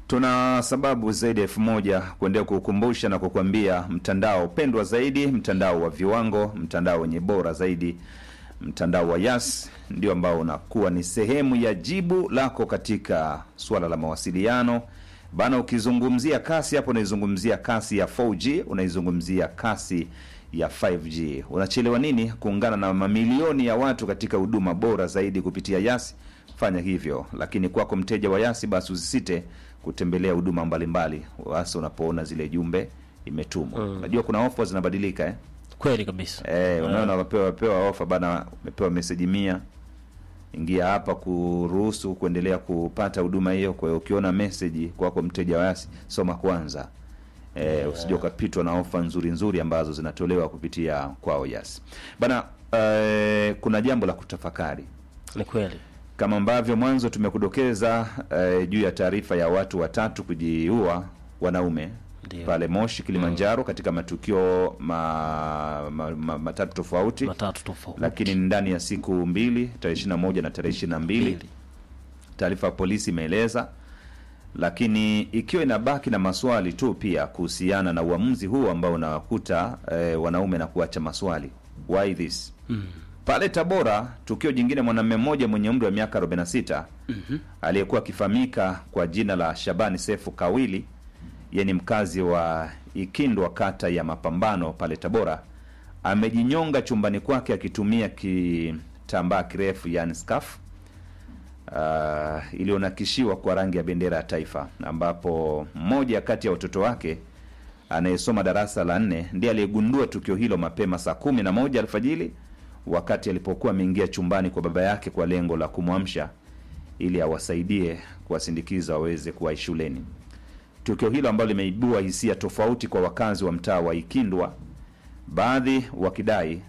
Tuna sababu zaidi ya elfu moja kuendelea kukumbusha na kukwambia mtandao pendwa zaidi, mtandao wa viwango, mtandao wenye bora zaidi, mtandao wa Yas ndio ambao unakuwa ni sehemu ya jibu lako katika suala la mawasiliano bana. Ukizungumzia kasi hapo, unaizungumzia kasi ya 4G, unaizungumzia kasi ya 5G. Unachelewa nini kuungana na mamilioni ya watu katika huduma bora zaidi kupitia Yas? Fanya hivyo. Lakini kwako mteja wa Yasi, basi usisite kutembelea huduma mbalimbali, hasa unapoona zile jumbe imetumwa. Unajua kuna ofa zinabadilika eh? Kweli kabisa. Eh, unaona wapewa wapewa ofa bana, umepewa meseji mia, ingia hapa kuruhusu kuendelea kupata huduma hiyo. Kwa hiyo ukiona meseji kwako mteja wa Yasi, soma kwanza eh, usije ukapitwa na ofa nzuri nzuri ambazo zinatolewa kupitia kwao Yasi bana. Eh, kuna jambo la kutafakari Ni kweli. kama ambavyo mwanzo tumekudokeza eh, juu ya taarifa ya watu watatu kujiua wanaume Ndio. pale Moshi Kilimanjaro, katika matukio ma, ma, ma, matatu tofauti, Matatu tofauti. lakini ndani ya siku mbili, tarehe 21 na tarehe 22 Mbili. taarifa ya polisi imeeleza, lakini ikiwa inabaki na maswali tu pia kuhusiana na uamuzi huu ambao unawakuta eh, wanaume na kuacha maswali why this pale Tabora, tukio jingine, mwanamume mmoja mwenye umri wa miaka 46 aliyekuwa akifahamika kwa jina la Shabani Sefu Kawili, yeye ni mkazi wa Ikindwa, kata ya Mapambano pale Tabora, amejinyonga chumbani kwake akitumia kitambaa kirefu, yani scarf uh, iliyonakishiwa kwa rangi ya bendera ya taifa, ambapo mmoja kati ya watoto wake anayesoma darasa la nne ndiye aliyegundua tukio hilo mapema saa kumi na moja alfajiri wakati alipokuwa ameingia chumbani kwa baba yake kwa lengo la kumwamsha ili awasaidie kuwasindikiza waweze kuwahi shuleni. Tukio hilo ambalo limeibua hisia tofauti kwa wakazi wa mtaa wa Ikindwa, baadhi wakidai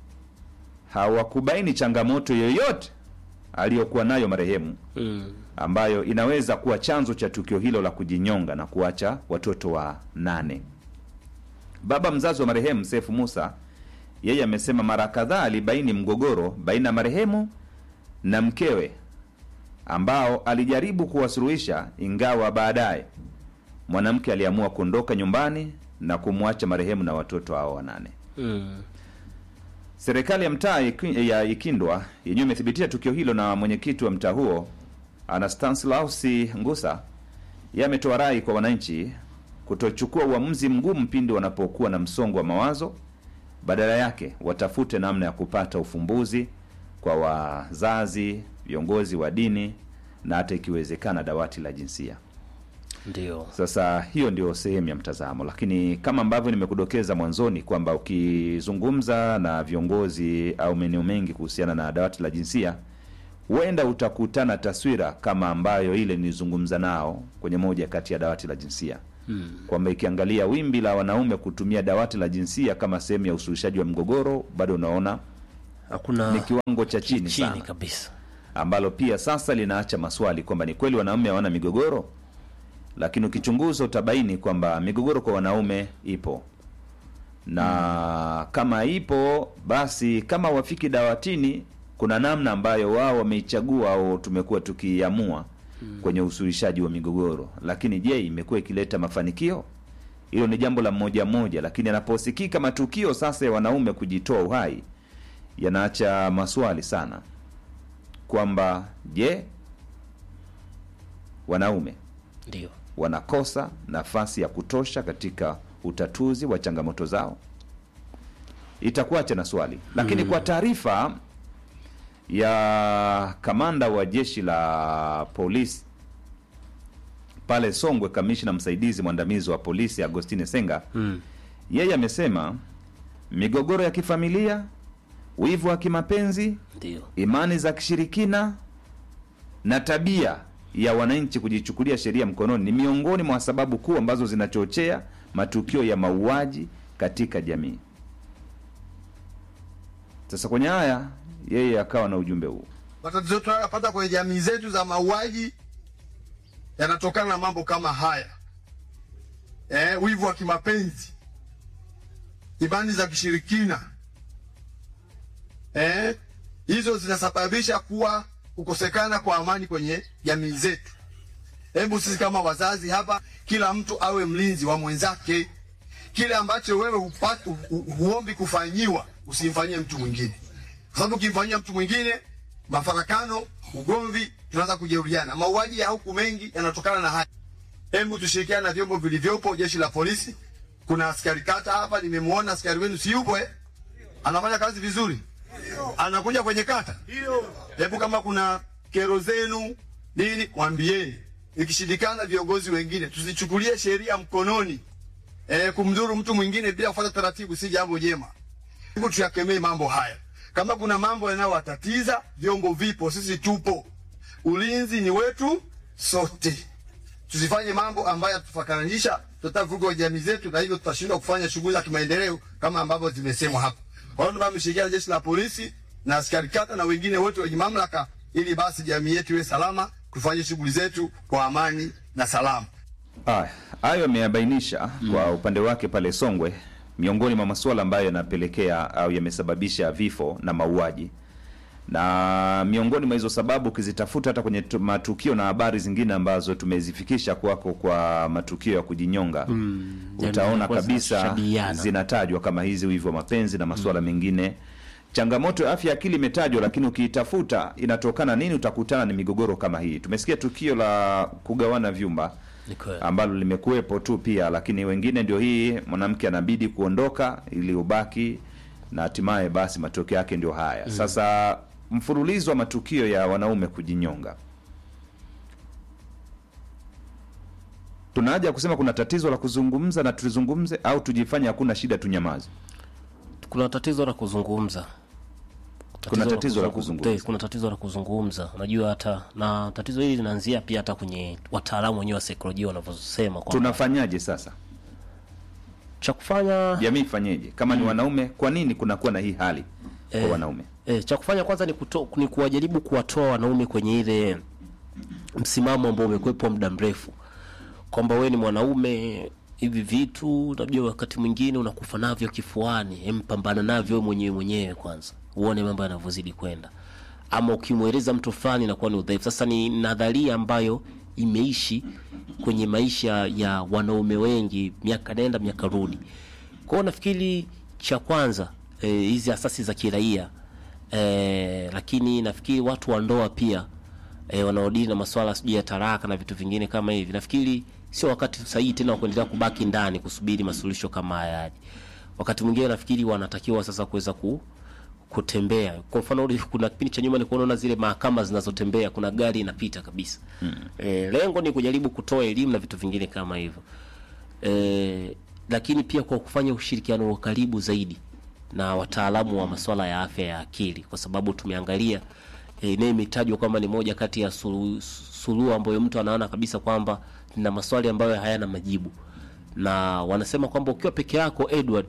hawakubaini changamoto yoyote aliyokuwa nayo marehemu Mm. ambayo inaweza kuwa chanzo cha tukio hilo la kujinyonga na kuacha watoto wa nane. Baba mzazi wa marehemu Sefu Musa, yeye amesema mara kadhaa alibaini mgogoro baina ya marehemu na mkewe ambao alijaribu kuwasuluhisha, ingawa baadaye mwanamke aliamua kuondoka nyumbani na kumwacha marehemu na watoto hao wanane. Mm. Serikali ya mtaa Iki- ya Ikindwa yenyewe imethibitisha tukio hilo, na mwenyekiti wa mtaa huo Anastanslaus Ngusa yeye ametoa rai kwa wananchi kutochukua uamuzi mgumu pindi wanapokuwa na msongo wa mawazo, badala yake watafute namna ya kupata ufumbuzi kwa wazazi, viongozi wa dini na hata ikiwezekana dawati la jinsia. Ndio. Sasa hiyo ndio sehemu ya mtazamo, lakini kama ambavyo nimekudokeza mwanzoni kwamba ukizungumza na viongozi au maeneo mengi kuhusiana na dawati la jinsia, huenda utakutana taswira kama ambayo ile nilizungumza nao kwenye moja kati ya dawati la jinsia Mm. kwamba ikiangalia wimbi la wanaume kutumia dawati la jinsia kama sehemu ya usuluhishaji wa mgogoro, bado unaona Hakuna ni kiwango cha chini chini sana kabisa. ambalo pia sasa linaacha maswali kwamba ni kweli wanaume hawana migogoro, lakini ukichunguza utabaini kwamba migogoro kwa wanaume ipo, na kama ipo basi, kama wafiki dawatini, kuna namna ambayo wao wameichagua au tumekuwa tukiamua kwenye usuluhishaji wa migogoro. Lakini je, imekuwa ikileta mafanikio? Hilo ni jambo la mmoja mmoja, lakini anaposikika matukio sasa ya wanaume kujitoa uhai yanaacha maswali sana kwamba je, wanaume Ndio. wanakosa nafasi ya kutosha katika utatuzi wa changamoto zao? Itakuacha na swali, lakini kwa taarifa ya kamanda wa jeshi la polisi pale Songwe, kamishna msaidizi mwandamizi wa polisi Agostine Senga, Mm. yeye amesema migogoro ya kifamilia, wivu wa kimapenzi Ndio. imani za kishirikina na tabia ya wananchi kujichukulia sheria mkononi ni miongoni mwa sababu kuu ambazo zinachochea matukio ya mauaji katika jamii. Sasa kwenye haya yeye akawa na ujumbe huu. matatizo tunayopata kwenye jamii zetu za mauaji yanatokana na mambo kama haya eh, wivu wa kimapenzi, imani za kishirikina eh, hizo zinasababisha kuwa kukosekana kwa amani kwenye jamii zetu. Hebu sisi kama wazazi hapa, kila mtu awe mlinzi wa mwenzake. Kile ambacho wewe hupati, hu, huombi kufanyiwa usimfanyie mtu mwingine, kwa sababu ukimfanyia mtu mwingine mafarakano, ugomvi, tunaanza kujeruhiana. Mauaji ya huku mengi yanatokana na haya. Hebu tushirikiane na vyombo vilivyopo, jeshi la polisi. Kuna askari kata hapa, nimemwona askari wenu, si yupo eh? Anafanya kazi vizuri, anakuja kwenye kata. Hebu kama kuna kero zenu nini, mwambieni. Ikishindikana, viongozi wengine, tusichukulie sheria mkononi. E, kumdhuru mtu mwingine bila kufuata taratibu si jambo jema. Hebu tuyakemee mambo haya. Kama kuna mambo yanayowatatiza, vyombo vipo, sisi tupo. Ulinzi ni wetu sote. Tusifanye mambo ambayo yatufakanisha, tutavuruga jamii zetu, na hivyo tutashindwa kufanya shughuli za kimaendeleo kama ambavyo zimesemwa hapa. Kwa hiyo tumeshirikiana jeshi la polisi na askari kata na wengine wote wenye mamlaka, ili basi jamii yetu iwe salama, tufanye shughuli zetu kwa amani na salama. Haya, hayo ameyabainisha kwa upande wake pale Songwe, miongoni mwa masuala ambayo yanapelekea au yamesababisha vifo na mauaji, na miongoni mwa hizo sababu ukizitafuta hata kwenye tu- matukio na habari zingine ambazo tumezifikisha kwako kwa matukio ya kujinyonga utaona yanakuwa kabisa zinashabihiana. zinatajwa kama hizi, wivu wa mapenzi na masuala mengine. Changamoto ya afya ya akili imetajwa, lakini ukiitafuta inatokana nini, utakutana ni migogoro kama hii. Tumesikia tukio la kugawana vyumba Ni kweli. ambalo limekuwepo tu pia, lakini wengine ndio hii, mwanamke anabidi kuondoka ili ubaki, na hatimaye basi matokeo yake ndio haya. Sasa mfululizo wa matukio ya wanaume kujinyonga, tuna haja ya kusema kuna tatizo la kuzungumza na tulizungumze, au tujifanye hakuna shida tunyamaze? kuna tatizo la kuzungumza Kuna tatizo la kuzungu- kuzungumza. Te, kuna tatizo la kuzungumza unajua hata na tatizo hili linaanzia pia hata kwenye wataalamu wenyewe wa saikolojia wanavyosema kwamba Tunafanyaje sasa? cha kufanya Jamii ifanyeje? Kama ni wanaume, kwa nini kunakuwa na hii hali kwa Eh, wanaume? E, cha kufanya kwanza ni, kuto, ni kuwajaribu kuwatoa wanaume kwenye ile msimamo ambao umekuwepo muda mrefu kwamba wewe ni mwanaume, hivi vitu unajua, wakati mwingine unakufa navyo kifuani, em, pambana navyo wewe mwenyewe mwenyewe kwanza, uone mambo yanavyozidi kwenda, ama ukimweleza mtu fulani inakuwa ni udhaifu. Sasa ni nadharia ambayo imeishi kwenye maisha ya wanaume wengi, miaka nenda miaka rudi. Kwa hiyo nafikiri cha kwanza eh, hizi asasi za kiraia eh, lakini nafikiri watu wa ndoa pia eh, wanaodili na masuala sijui ya taraka na vitu vingine kama hivi, nafikiri sio wakati sahihi tena wa kuendelea kubaki ndani kusubiri masuluhisho kama haya yaje. Wakati mwingine nafikiri wanatakiwa sasa kuweza ku kutembea. Kwa mfano uli- kuna kipindi cha nyuma nilikuwa naona zile mahakama zinazotembea, kuna gari inapita kabisa. Mm. E, lengo ni kujaribu kutoa elimu na vitu vingine kama hivyo. E, lakini pia kwa kufanya ushirikiano wa karibu zaidi na wataalamu wa masuala ya afya ya akili, kwa sababu tumeangalia e, naye imetajwa kwamba ni moja kati ya suluhu suluhu ambayo mtu anaona kabisa kwamba na maswali ambayo hayana majibu, na wanasema kwamba ukiwa peke yako Edward,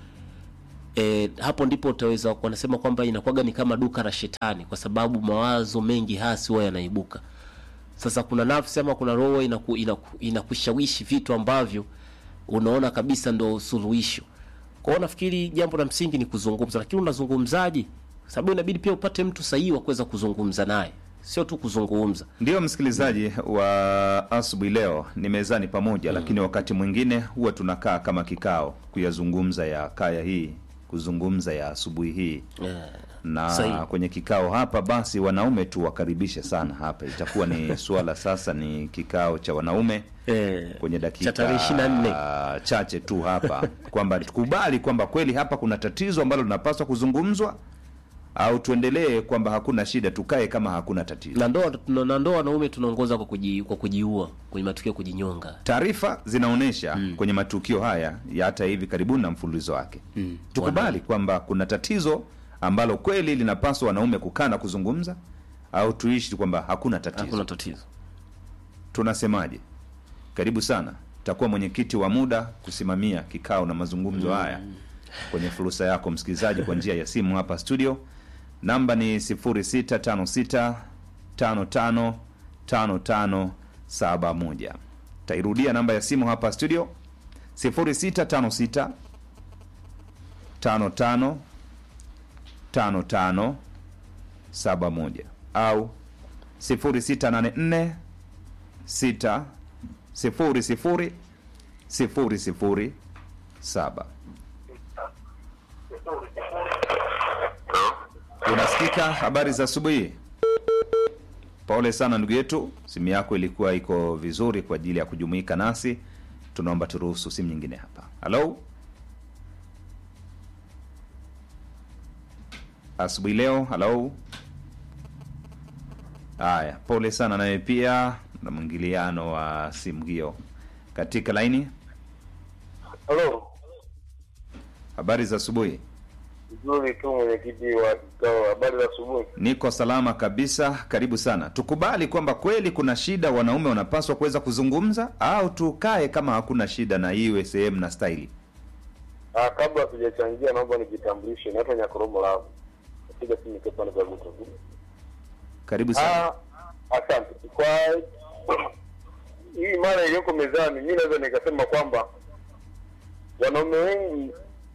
e, hapo ndipo utaweza wanasema kwamba inakuwaga ni kama duka la shetani, kwa sababu mawazo mengi hasi huwa yanaibuka. Sasa kuna nafsi ama kuna roho inaku, inaku, inakushawishi vitu ambavyo unaona kabisa ndo suluhisho. Kwa hiyo nafikiri jambo la msingi ni kuzungumza, lakini unazungumzaje? Sababu inabidi pia upate mtu sahihi wa kuweza kuzungumza naye, sio tu kuzungumza. Ndiyo msikilizaji wa asubuhi leo ni mezani pamoja lakini wakati mwingine huwa tunakaa kama kikao kuyazungumza ya kaya hii, kuzungumza ya asubuhi hii Yeah. na Sahihi. kwenye kikao hapa basi wanaume tu wakaribishe sana hapa. Itakuwa ni suala sasa, ni kikao cha wanaume Eh, kwenye cha dakika tarehe 24. chache tu hapa kwamba tukubali kwamba kweli hapa kuna tatizo ambalo linapaswa kuzungumzwa, au tuendelee kwamba hakuna shida, tukae kama hakuna tatizo. na ndoa tuna- na ndoa wanaume tunaongoza kwa kuji, kwa kujiua kwenye matukio ya kujinyonga. Taarifa zinaonyesha kwenye matukio haya ya hata hivi karibuni na mfululizo wake Mm. tukubali kwamba kuna tatizo ambalo kweli linapaswa wanaume kukaa na kuzungumza, au tuishi kwamba hakuna tatizo. Hakuna tatizo. Tunasemaje? Karibu sana, takuwa mwenyekiti wa muda kusimamia kikao na mazungumzo haya kwenye fursa yako msikilizaji, kwa njia ya simu hapa studio. Namba ni 0656 55 55 71. Tairudia namba ya simu hapa studio 0656 55 55 71 au 0684 sita sifuri sifuri sifuri sifuri saba. Unasikika? Habari za asubuhi. Pole sana ndugu yetu, simu yako ilikuwa iko vizuri kwa ajili ya kujumuika nasi. Tunaomba turuhusu simu nyingine hapa. Halo, asubuhi leo. Halo, haya, pole sana naye pia na mwingiliano wa simu hiyo katika laini. Halo, Habari za asubuhi. vizuri tu mwenyekiti wa kikao. Habari za asubuhi. Niko salama kabisa, karibu sana. Tukubali kwamba kweli kuna shida, wanaume wanapaswa kuweza kuzungumza, au tukae kama hakuna shida na iwe sehemu na staili? Ah, kabla hatujachangia, naomba nijitambulishe. Naitwa Nyakoromo Lavu, napiga simu nikiwa pande za Guto. Karibu sana. Ah, asante kwa hii mara iliyoko mezani. Mi naweza nikasema kwamba wanaume wengi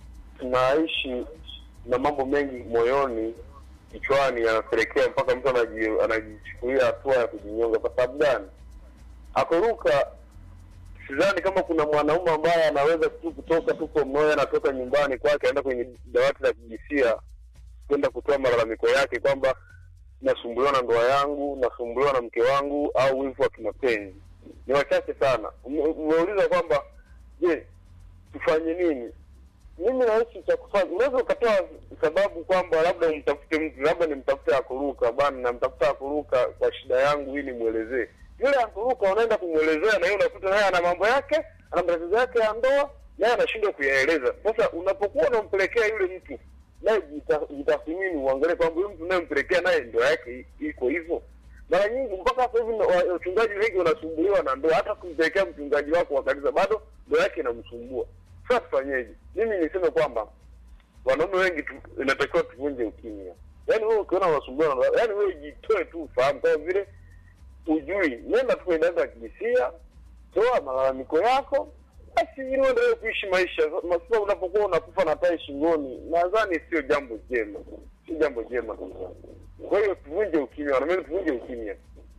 tunaishi na mambo mengi moyoni, kichwani, yanapelekea mpaka mtu anaji- anajichukulia hatua ya kujinyonga. Kwa sababu gani? Akuruka, sidhani kama kuna mwanaume ambaye anaweza tu kutoka tu kwa moyo, anatoka nyumbani kwake aenda kwenye dawati la kijinsia kwenda kutoa malalamiko yake kwamba nasumbuliwa na ndoa yangu, nasumbuliwa na mke wangu, au wivu wa kimapenzi. Ni wachache sana. Ume- Umeuliza kwamba je, tufanye nini? Mimi nahisi cha kufanya, unaweza ukatoa sababu kwamba labda umtafute mtu, labda nimtafute akuruka bana, namtafuta akuruka kwa shida yangu ili nimwelezee. Yule akuruka unaenda kumwelezea, na yeye unakuta naye ana mambo yake, ana matatizo yake ya ndoa, naye anashindwa kuyaeleza. Sasa unapokuwa unampelekea yule mtu naye jita- jitathmini, uangalie kwamba huyu mtu unayempelekea naye ndoa yake i- iko hivyo. Mara nyingi mpaka sasa hivi wa- wachungaji wengi wanasumbuliwa na ndoa, hata kumpelekea mchungaji wako wa kanisa bado ndoa yake inamsumbua. Sasa tufanyeje? Mimi niseme kwamba wanaume wengi tu, inatakiwa tuvunje ukimya. Yaani wewe ukiona unasumbuliwa na ndoa, yaani wewe jitoe tu, ufahamu kama vile ujui, nenda tu kwenye dada ya kijinsia, toa malalamiko yako basi ili uendelee kuishi maisha. Masipa unapokuwa unakufa na tai shingoni, nadhani sio jambo jema, sio jambo jema kabisa. Kwa hiyo tuvunje ukimya, wanaume tuvunje ukimya,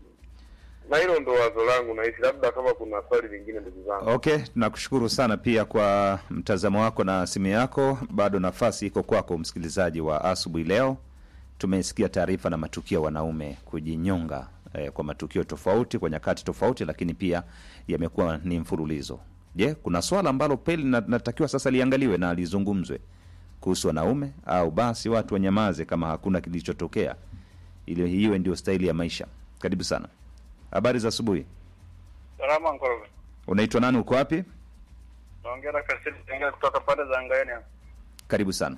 na hilo ndo wazo langu. Nahisi labda kama kuna swali lingine, ndugu zangu. Okay, tunakushukuru sana pia kwa mtazamo wako na simu yako. Bado nafasi iko kwako, msikilizaji wa asubuhi leo. Tumesikia taarifa na matukio ya wanaume kujinyonga eh, kwa matukio tofauti kwa nyakati tofauti, lakini pia yamekuwa ni mfululizo. Je, kuna swala ambalo peli natakiwa sasa liangaliwe na lizungumzwe kuhusu wanaume, au basi watu wanyamaze kama hakuna kilichotokea, ili iwe ndio staili ya maisha? Karibu sana. Habari za asubuhi. Salama Nkoroge. Unaitwa nani? Uko wapi? Naongea na Kasili Tengea kutoka pande za Ngaeni. hapa. Karibu sana.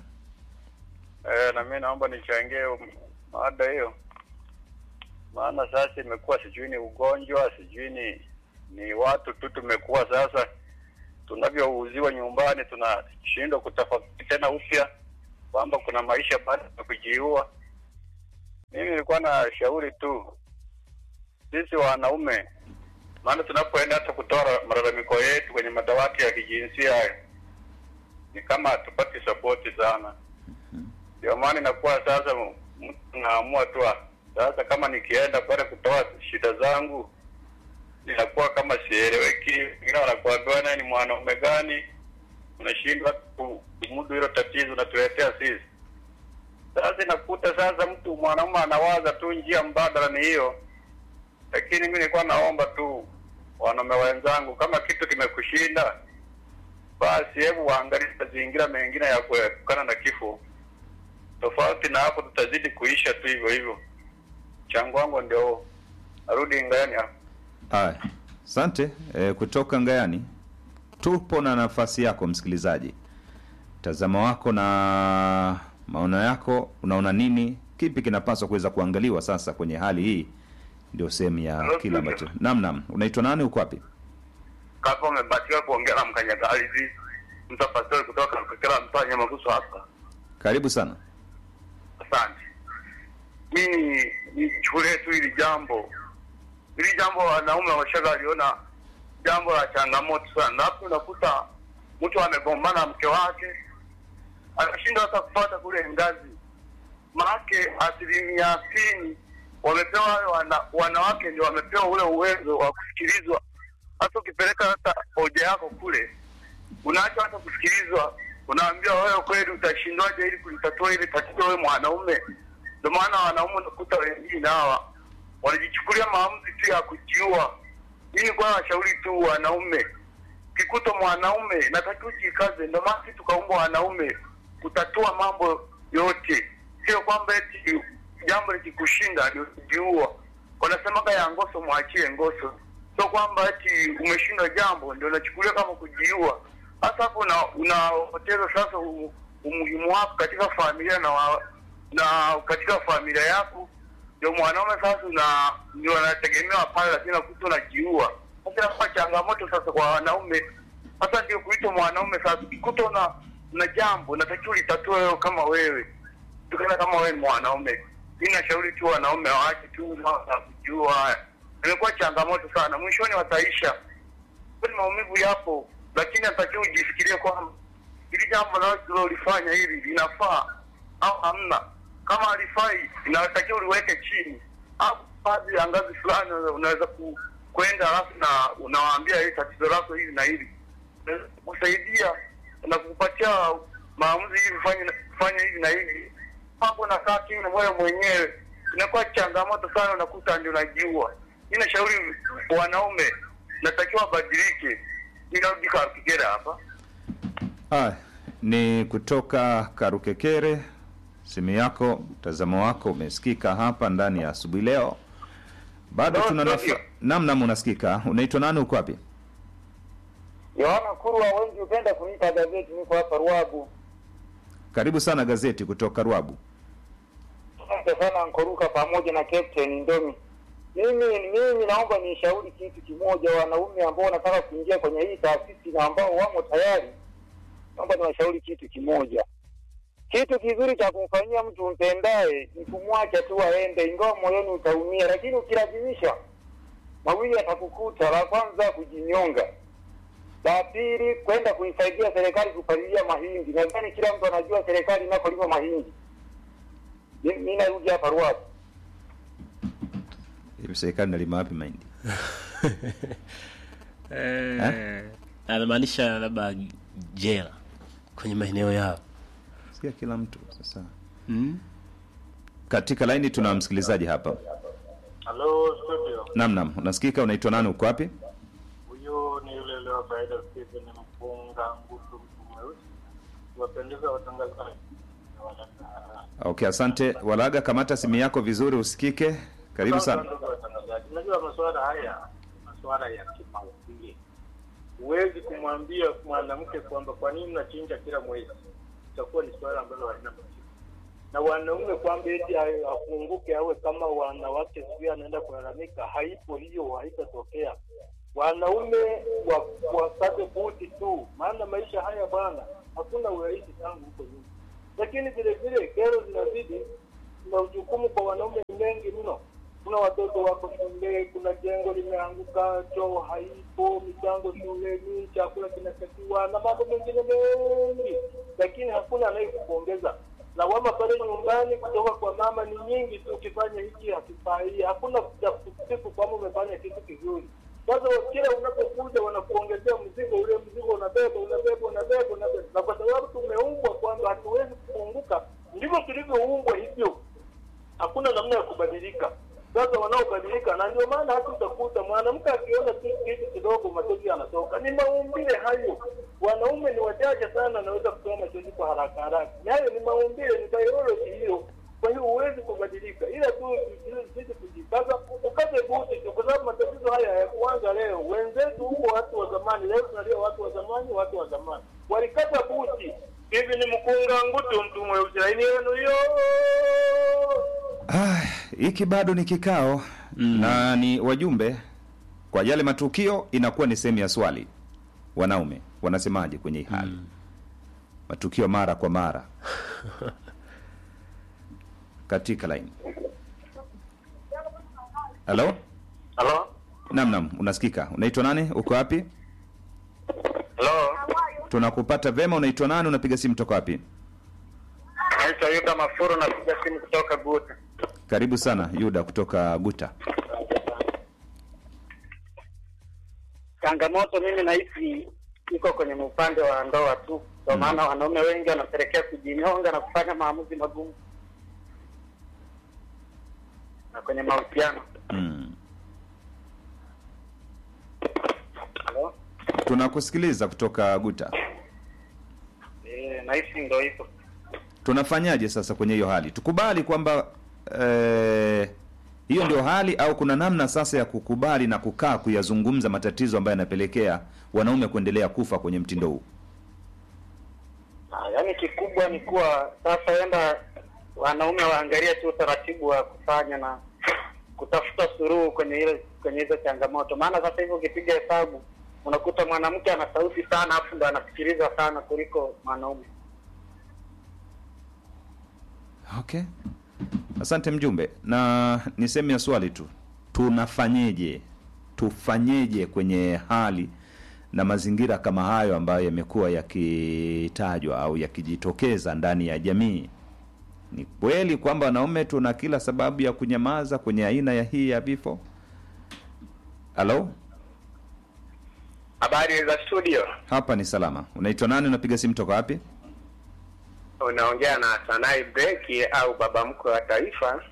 Eh, na mimi naomba nichangie um, mada hiyo. Maana sasa imekuwa sijui ni ugonjwa, sijui ni ni watu tu tumekuwa sasa tunavyouziwa nyumbani tunashindwa kutafakari tena upya kwamba kuna maisha baada ya kujiua. Mimi nilikuwa na shauri tu sisi wanaume, maana tunapoenda hata kutoa malalamiko yetu kwenye madawati ya kijinsia hayo ni kama hatupati sapoti sana. Ndio maana inakuwa sasa mtu naamua tu ah, sasa, kama nikienda pale kutoa shida zangu inakuwa kama sieleweki. Wengine wanakuambia naye ni mwanaume gani, unashindwa ku- kumudu hilo tatizo unatuletea sisi. Sasa inakuta sasa mtu mwanaume anawaza tu njia mbadala ni hiyo, lakini mi nilikuwa naomba tu wanaume wenzangu, kama kitu kimekushinda basi hebu waangalie mazingira mengine ya kuepukana na kifo. Tofauti na hapo, tutazidi kuisha tu hivyo hivyo. Mchango wangu ndio huo. Narudi ngani hapo. Haya, asante e, kutoka Ngayani. Tupo na nafasi yako msikilizaji, mtazamo wako na maono yako, unaona nini, kipi kinapaswa kuweza kuangaliwa sasa kwenye hali hii? Ndio sehemu ya Hello, kila Peter. ambacho. Naam, naam, unaitwa nani, uko wapi? Kaka, umebatiwa kuongea na mkanyagalizi mtapastori kutoka Kakela, mtaa Nyamaguso hapa. Karibu sana. Asante. Mimi nichukulie tu hili jambo, hili jambo wanaume washaga aliona jambo la changamoto sana. Hapo unakuta mtu amegombana na mke wake, anashindwa hata kupata kule ngazi, maake asilimia sitini wamepewa wale wana, wanawake ndio wamepewa ule uwezo wa kusikilizwa. Hata ukipeleka hata hoja yako kule, unaacha hata kusikilizwa, unaambiwa wewe kweli utashindwaje ili kulitatua ile tatizo wewe mwanaume. Ndio maana wanaume unakuta wengine hawa wanajichukulia maamuzi tu ya kujiua. Mimi kwa washauri tu wanaume, kikuta mwanaume natakiwa ujikaze. Ndio maana sisi tukaumbwa wanaume kutatua mambo yote, sio kwamba eti jambo likikushinda ndio kujiua. Wanasemaga ya ngoso mwachie ngoso, sio kwamba eti umeshindwa jambo ndio unachukulia kama kujiua. Hasa hapo una- unapoteza sasa u- umuhimu wako katika familia na wa, na katika familia yako ndio mwanaume sasa una ndio anategemewa pale, lakini nakuta unajiua. Sasa inakuwa changamoto sasa kwa wanaume, sasa ndio kuitwa mwanaume. Sasa ukikuta una una jambo unatakiwa litatue wewe kama wewe, tukana kama wewe ni mwanaume. Mimi nashauri tu wanaume waache tu mambo ya kujiua haya, imekuwa changamoto sana, mwishoni wataisha. Kwani maumivu yapo, lakini natakiwa ujifikirie kwamba hili jambo nalolifanya hili linafaa au hamna. Kama halifai, inatakiwa uliweke chini, au baadhi ya ngazi fulani unaweza ku, kwenda alafu na unawaambia hili tatizo lako hili na hili, Inaweza kusaidia na kukupatia maamuzi hivi, fanya fanya hivi na hivi. Hapo nakaa chini wewe mwenyewe, inakuwa changamoto sana, unakuta ndio unajiua. Mimi nashauri wanaume, natakiwa wabadilike. Ninarudi kwa Kigera hapa. Haya, ni kutoka Karukekere. Simu yako, mtazamo wako umesikika hapa ndani ya asubuhi leo. Bado Hello, tuna studio. nafa... nam nam, unasikika. Unaitwa nani? Uko wapi? Yohana Kurwa, wengi hupenda kuniita gazeti, niko hapa Ruabu. Karibu sana gazeti kutoka Rwabu. Asante sana Nkoruka pamoja na Captain Ndomi. Mimi mimi naomba nishauri kitu kimoja, wanaume ambao wanataka kuingia kwenye hii taasisi na ambao wamo tayari, naomba niwashauri kitu kimoja. Kitu kizuri cha kumfanyia mtu mpendaye ni kumwacha tu aende, ingawa moyoni utaumia, lakini ukilazimisha, mawili yatakukuta. La kwanza kujinyonga, la pili kwenda kuisaidia serikali kupalilia mahindi. Nadhani kila mtu anajua serikali inapolima mahindi. Mi- mi narudi hapa Ruavu. Hivi serikali nalima wapi mahindi? eh, anamaanisha labda jela kwenye maeneo yao Sikia kila mtu sasa. mm? Katika laini tuna msikilizaji hapa. Halo studio, Nam nam, unasikika. Unaitwa nani? Uko wapi? huyu ni yule leo kawaida Stephen Mpunga Ngutu, mtu mweusi, wapendeza watangazaji na wadada. Okay, asante. Walaga, kamata simu yako vizuri usikike. Karibu sana. Ndugu watangazaji, unajua masuala haya ni masuala ya kimaumbile. Huwezi kumwambia mwanamke kwamba kwa nini unachinja kila mwezi, itakuwa ni suala ambalo halina majibu. Na wanaume kwamba eti awe- afunguke awe kama wanawake, sijui anaenda kulalamika, haipo hiyo, haitatokea. Wanaume wa- wakate buti tu, maana maisha haya bwana, hakuna urahisi tangu huko nyuma lakini vile vile kero zinazidi na ujukumu kwa wanaume ni mengi mno. Kuna watoto wako shule, kuna jengo limeanguka, choo haipo, michango shuleni, chakula kinatakiwa na mambo mengine mengi, lakini hakuna anayekupongeza. Lawama pale nyumbani kutoka kwa mama ni nyingi tu, ukifanya hiki hakifai, hakuna cha kusifu kwamba umefanya kitu kizuri. Sasa kila unapokuja wanakuongezea mzigo, ule mzigo unabeba unabeba unabeba unabeba, na kwa sababu tumeumbwa kwamba hatuwezi kupunguka, ndivyo tulivyoumbwa hivyo, hakuna namna ya kubadilika. Sasa wanaobadilika, na ndio maana hata utakuta mwanamke akiona tu kitu kidogo machozi yanatoka. Ni maumbile hayo. Wanaume ni wachache sana anaweza kutoa machozi kwa haraka haraka, ni hayo ni maumbile, ni biology hiyo. Kwa hiyo huwezi kubadilika, ila tu sisi kujikaza, ukaze buti tu, kwa sababu matatizo haya hayakuanza leo. Wenzetu huko watu wa zamani, leo tunalia watu wa zamani, watu wa zamani walikata buti. Hivi ni mkunga ngutu, mtu mweusi, laini yenu hiyo Ah, hiki bado ni kikao na ni wajumbe kwa yale matukio, inakuwa ni sehemu ya swali. Wanaume wanasemaje kwenye hii hali? Matukio mara kwa mara katika laini. Halo, Halo, nam nam, unasikika. Unaitwa nani? Uko wapi? halo, Tunakupata vema. Unaitwa nani? Unapiga simu toka wapi? naitwa Yuda Mafuru, napiga simu kutoka Guta. Karibu sana Yuda kutoka Guta. Changamoto mimi nahisi iko kwenye upande wa ndoa tu, kwa maana wanaume wengi wanapelekea kujinyonga na kufanya maamuzi magumu na kwenye mahusiano. Mm. Halo? Tunakusikiliza kutoka Guta. Eh, nahisi ndo hivyo. Tunafanyaje sasa kwenye hiyo hali? Tukubali kwamba eh, hiyo ndio hali au kuna namna sasa ya kukubali na kukaa kuyazungumza matatizo ambayo yanapelekea wanaume kuendelea kufa kwenye mtindo huu? Ah, yaani kikubwa ni kuwa sasa enda wanaume waangalie tu utaratibu wa kufanya na kutafuta suluhu kwenye ile kwenye hizo changamoto, maana sasa hivi ukipiga hesabu unakuta mwanamke ana sauti sana, afu ndo anasikiliza sana kuliko mwanaume. Okay, asante mjumbe, na niseme swali tu, tunafanyeje, tufanyeje kwenye hali na mazingira kama hayo ambayo yamekuwa yakitajwa au yakijitokeza ndani ya jamii? Ni kweli kwamba wanaume tuna kila sababu ya kunyamaza kwenye aina ya hii ya vifo? Halo, Habari za studio, hapa ni salama. Unaitwa nani? Unapiga simu toka wapi? unaongea na Sanai Breki au baba mkwe wa taifa.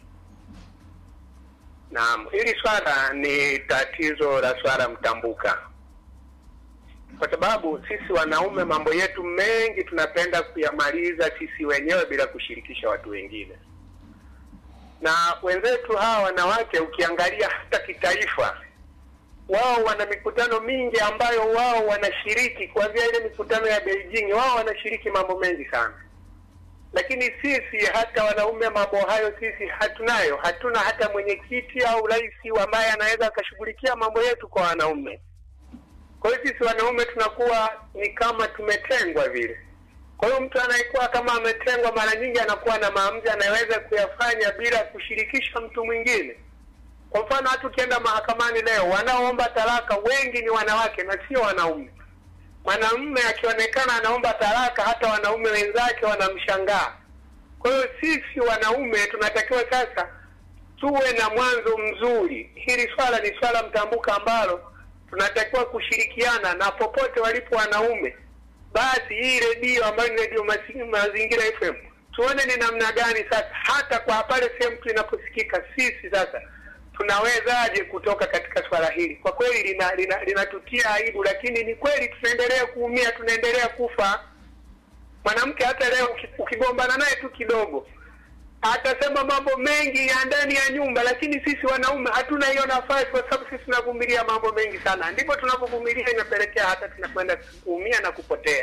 Naam, hili swala ni tatizo la swala mtambuka, kwa sababu sisi wanaume mambo yetu mengi tunapenda kuyamaliza sisi wenyewe bila kushirikisha watu wengine, na wenzetu hawa wanawake, ukiangalia hata kitaifa wao wana mikutano mingi ambayo wao wanashiriki, kuanzia ile mikutano ya Beijing, wao wanashiriki mambo mengi sana, lakini sisi hata wanaume mambo hayo sisi hatunayo. Hatuna hata mwenyekiti au rais ambaye anaweza akashughulikia mambo yetu kwa wanaume. Kwa hiyo sisi wanaume tunakuwa ni kama tumetengwa vile. Kwa hiyo mtu anayekuwa kama ametengwa, mara nyingi anakuwa na maamuzi anayeweza kuyafanya bila kushirikisha mtu mwingine. Kwa mfano hata ukienda mahakamani leo, wanaoomba talaka wengi ni wanawake na sio wanaume. Mwanamume akionekana anaomba talaka, hata wanaume wenzake wanamshangaa. Kwa hiyo sisi wanaume tunatakiwa sasa tuwe na mwanzo mzuri. Hili swala ni swala mtambuka ambalo tunatakiwa kushirikiana na popote walipo wanaume, basi hii redio ambayo ni redio Masi- Mazingira FM tuone ni namna gani sasa, hata kwa pale sehemu tu inaposikika, sisi sasa tunawezaje kutoka katika swala hili. Kwa kweli lina- lina- linatutia aibu, lakini ni kweli tunaendelea kuumia, tunaendelea kufa. Mwanamke hata leo uki- ukigombana naye tu kidogo atasema mambo mengi ya ndani ya nyumba, lakini sisi wanaume hatuna hiyo nafasi, kwa sababu sisi tunavumilia mambo mengi sana. Ndipo tunapovumilia inapelekea hata tunakwenda kuumia na kupotea.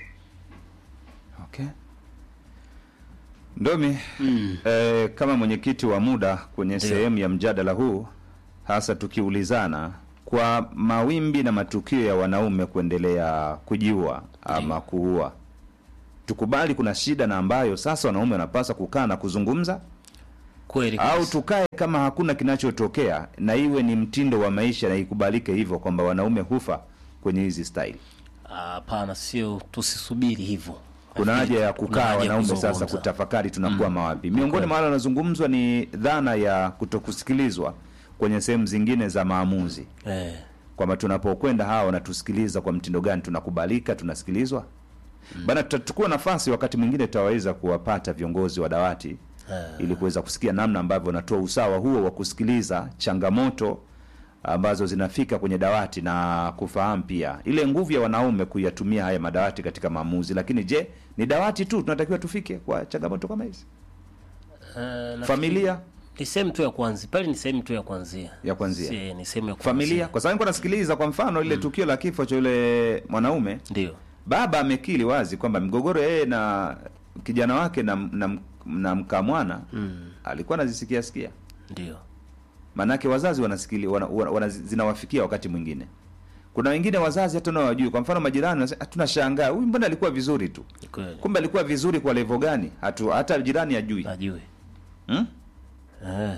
Okay. Ndomi, eh, kama mwenyekiti wa muda kwenye sehemu ya mjadala huu, hasa tukiulizana kwa mawimbi na matukio ya wanaume kuendelea kujiua ama kuua, tukubali kuna shida na ambayo sasa wanaume wanapaswa kukaa na kuzungumza, kweli au kabisa. tukae kama hakuna kinachotokea na iwe ni mtindo wa maisha na ikubalike hivyo kwamba wanaume hufa kwenye hizi style. Hapana, sio, tusisubiri hivyo. kuna haja ya Kuna kukaa haja ya wanaume sasa kuzungumza. kutafakari tunakuwa mawapi. Miongoni mwa wale wanazungumzwa ni dhana ya kutokusikilizwa kwenye sehemu zingine za maamuzi, Eh, kwamba tunapokwenda hawa wanatusikiliza kwa mtindo gani, tunakubalika, tunasikilizwa bana. Tutachukua nafasi wakati mwingine tutaweza kuwapata viongozi wa dawati ili kuweza kusikia namna ambavyo wanatoa usawa huo wa kusikiliza changamoto ambazo zinafika kwenye dawati na kufahamu pia ile nguvu ya wanaume kuyatumia haya madawati katika maamuzi. Lakini je, ni dawati tu tunatakiwa tufike kwa changamoto kama hizi? eh, nafikiri Familia ni sehemu tu ya kwanzia pale, ni sehemu tu ya kwanzia Ya kuanzia. Si, ni sehemu ya kuanzia. familia, kwa sababu nilikuwa nasikiliza kwa mfano ile tukio la kifo cha yule mwanaume, ndio baba amekili wazi kwamba migogoro yeye na kijana wake na, na, na mkamwana alikuwa anazisikia sikia ndio maanake wazazi wanasikili wana, wana, wana, zinawafikia wakati mwingine. Kuna wengine wazazi hata nao wajui. Kwa mfano majirani wanasema, "Ah, tunashangaa huyu mbona alikuwa vizuri tu, ni kweli, kumbe alikuwa vizuri kwa levo gani? Hatu, hata jirani ajui najue hmm? eh.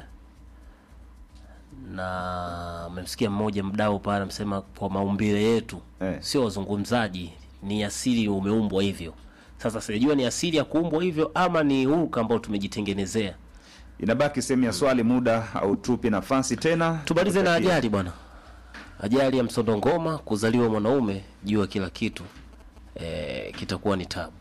na amemsikia mmoja mdau pale amesema kwa maumbile yetu Eh. sio wazungumzaji, ni asili umeumbwa hivyo. Sasa sijajua ni asili ya kuumbwa hivyo ama ni hulka ambao tumejitengenezea. inabaki sehemu ya swali muda au tupi nafasi tena tumalize na Tutakie- ajali bwana ajali ya msondo ngoma kuzaliwa mwanaume jua kila kitu e, kitakuwa ni tabu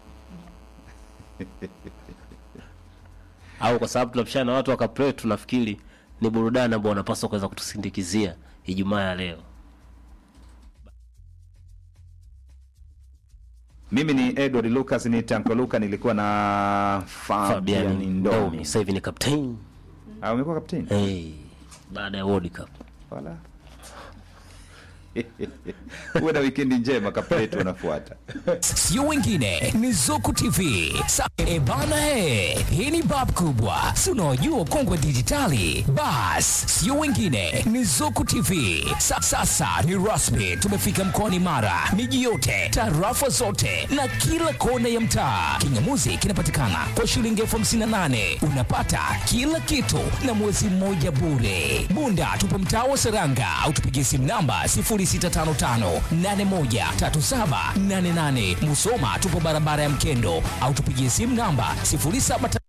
au kwa sababu tunapishana na watu wakapre tunafikiri ni burudani ambao wanapaswa kuweza kutusindikizia ijumaa ya leo mimi ni edward lucas ni tanko luka nilikuwa na fabian fabian ndomi ndomi sasa hivi ni captain Ah, umekuwa kapteni hey, baada ya world cup wala uwe na wikendi njema kapletu wanafuata sio wengine ni zuku tv Sa e bana he hii ni bab kubwa si unaojua kongwe dijitali bas sio wengine ni zuku tv Sa sasa ni rasmi tumefika mkoani mara miji yote tarafa zote na kila kona ya mtaa kingamuzi kinapatikana kwa shilingi elfu hamsini na nane unapata kila kitu na mwezi mmoja bure bunda tupo mtaa wa seranga au tupigie simu namba 0655813788 musoma tupo barabara ya mkendo au tupigie simu namba 07